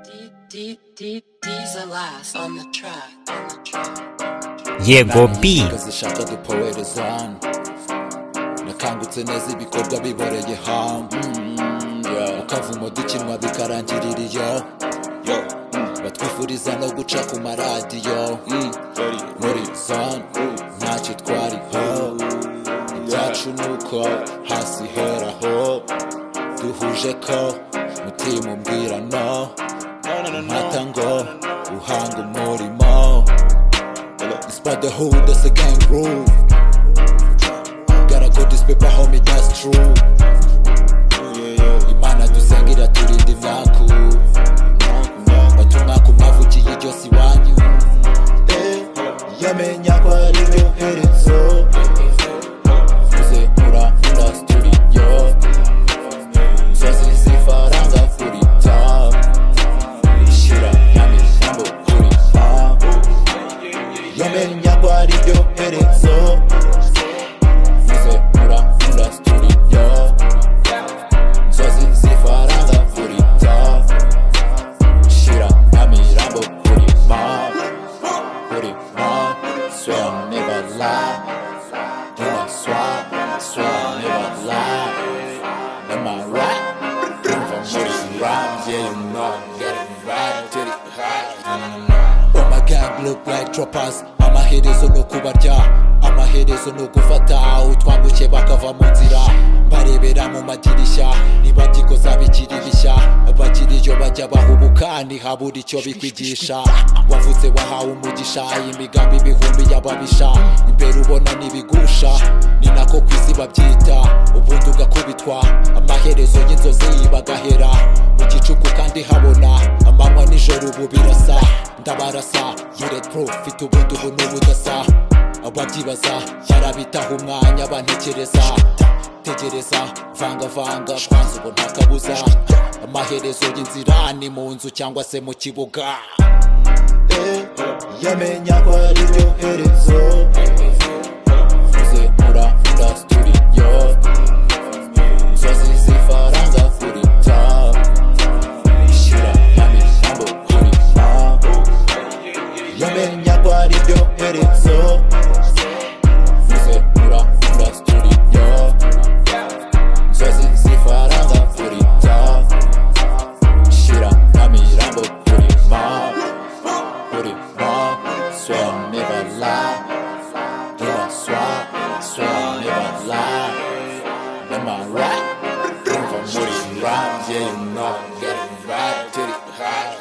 D D D's the last on the track. On the track. yego ntangiye b impinduka zishaka dupowereza hano nakangutse neza ibikorwa biboreye hamwe ukavumo dukinwa bikarangirira iyo batwifuriza no guca ku maradiyo muri zone ntacyo twariho ibyacu ni uko hasi heraho duhuje ko mutima umbwira no mpata ngo uhanga umurimo It's about the hood, that's a gang rule. Gotta go this paper, homie, that's true. Imana dusengira turinde imyaku batuma ku mavuki y'iryosi iwanyu yamenya ko ari iherezo uze urangura studio inzozi zifaranga kuri tabu ishyira n'amisambo kuri tabu yamenya ko ari iryo herezo uze urangura studio inzozi zifaranga kuri tabu Shira, Nami, Rambo, Puri, Ma, Puri, Ma, swear I'll never lie. Do I swap, swear I'll never lie. Am I right? If I'm Puri, rhymes, yeah, you know I'm getting right to the high. Oh my god, look like troopers. Amaherezo no kubarya, amaherezo no gufata utwambuke bakava mu nzira. Mbarebera mu madirishya, ntibabyikoza bikiri bishya. Bakiri iyo bajya bahubuka, ntihabura icyo bikwigisha. Wavutse wahawe umugisha, imigambi ibihumbi y'ababisha. Imbere ubona n'ibigusha, ni nako ku isi babyita. Ubundi ugakubitwa, amaherezo y'inzozi bagahera. Mu gicuku kandi habona, amanywa nijoro ubu birasa. Ndabarasa, yure pro, mfite ubundi ubu n'ubudasa ababyibaza yarabitaho umwanya bantekereza tegereza vangavanga kwanza ubu nta kabuza amaherezo y'inzira ni mu nzu cyangwa se mu kibuga yamenya ko ari ryo herezo uze urangura studio inzozi zifaranga kuri tabu ishyira n'amisambo kuri tabu yamenya ko ari ryo herezo Uze ura ura studio Nzozi zifaranga kuri ta Shira amirambo kuri ma Kuri ma Swear I'll never lie Do I swear Swear I'll never lie Am I right? If I'm muri rhymes Yeah you know I'm getting right to the high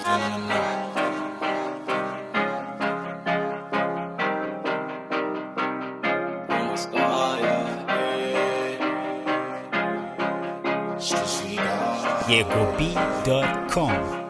Almost got it. yego b.com